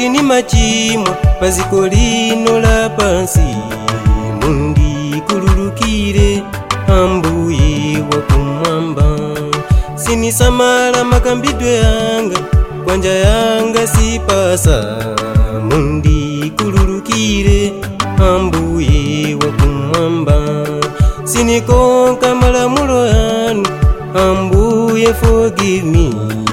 kuti ni machimwa paziko lino la pansi mundikululukire ambuye wakumwamba sinisamala makambidwe yanga kwanja yanga sipasa mundikululukire ambuye wakumwamba sinikonka malamulo yanu ambuye forgive me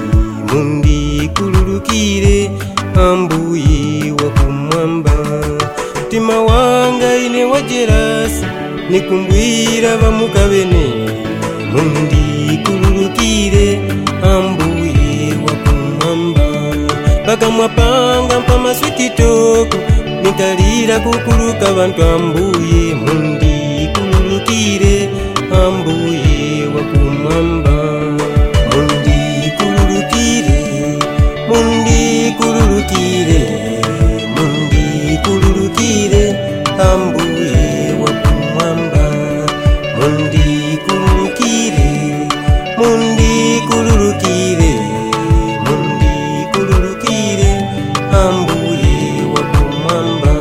mundikululukire ambuye wakumwamba mtima wanga ine wajerasi nikumbwira vamukavene mundikululukire ambuye wakumwamba pakamwa panga mpamaswititoko nikalira kukuluka vantu ambuye mundikululukire ambuye wakumwamba mundikululukire mundikululukire mundikululukire ambuye wakumwamba mundikululukire mundikululukire mundikululukire ambuye wakumwamba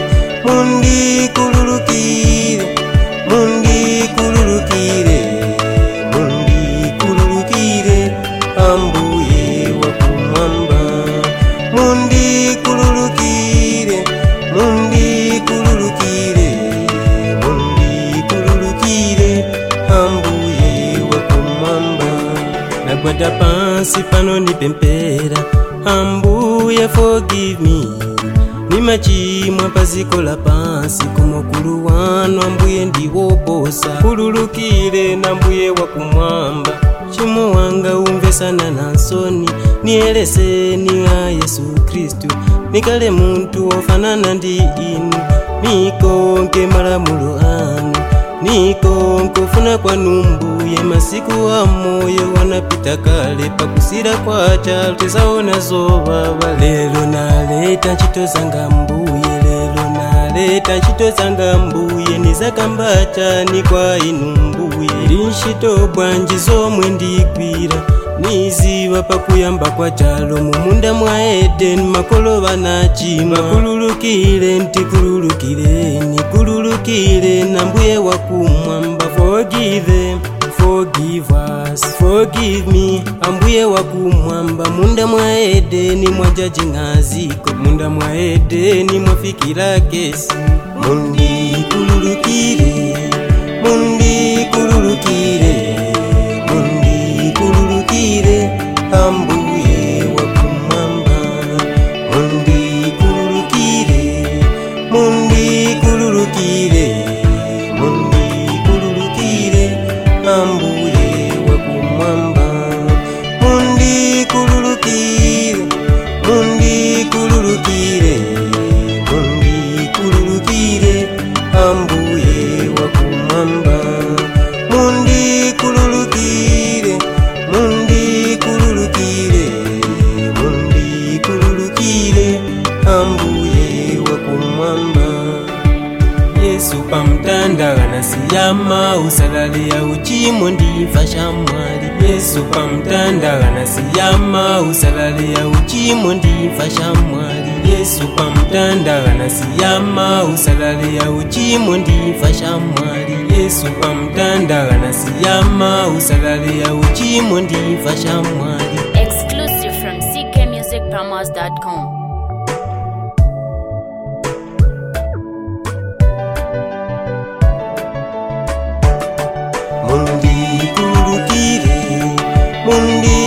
mundikululukire mundikululukire mundikululukire ambuye wakumwamba mundikululukire mundikululukire mundikululukire ambuye wakumwamba nagwada pansi pano nipempera ambuye forgive me ni machimwa paziko la pansi kumukulu wanu ambuye ndiwoposa kululukire na mbuye wakumwamba chimo wanga umvesana na nsoni nieleseni a yesu kristu nikale muntu wofanana ndi inu nikonke malamulo anu nikonke ufuna kwanu mbuye masiku a moyo wanapita kale pakusira kwa chalo tisaona zovava lelo naleta ntchito zanga mbuye lelo naleta ntchito zanga mbuye nizakamba chani kwa inu mbuye ili ntchito bwanji zomwe ndigwira niziva pakuyamba kwa chalo mumunda mwa edeni makolo vanachima kululukire ntikululukireni kululukire na mbuye wakumwamba forgive them forgive us forgive me ambuye wakumwamba munda mwa edeni mwajajing'aziko munda mwa edeni mwafikira kesi mundikululukire mundikululukire mundikululukire ambuye wakumwamba mundikululukire mundikululukire mundikululukire ambuye wakumwamba mundikululukire mundikululukire mundikululukire ambuye wakumwamba mundikululukire mundikululukire mundikululukire ambuye wakumwamba yesu pamtandagana siyama usalale ya uchimo ndifa shamwali yesu pamtandagana siyama usalale ya uchimo ndifa shamwali yesu pamtandagana siyama usalale ya uchimo ndifa shamwali yesu pamtandagana siyama usalale ya uchimo ndifa shamwali Exclusive from ckmusicpromos.com. mundikululukire mundi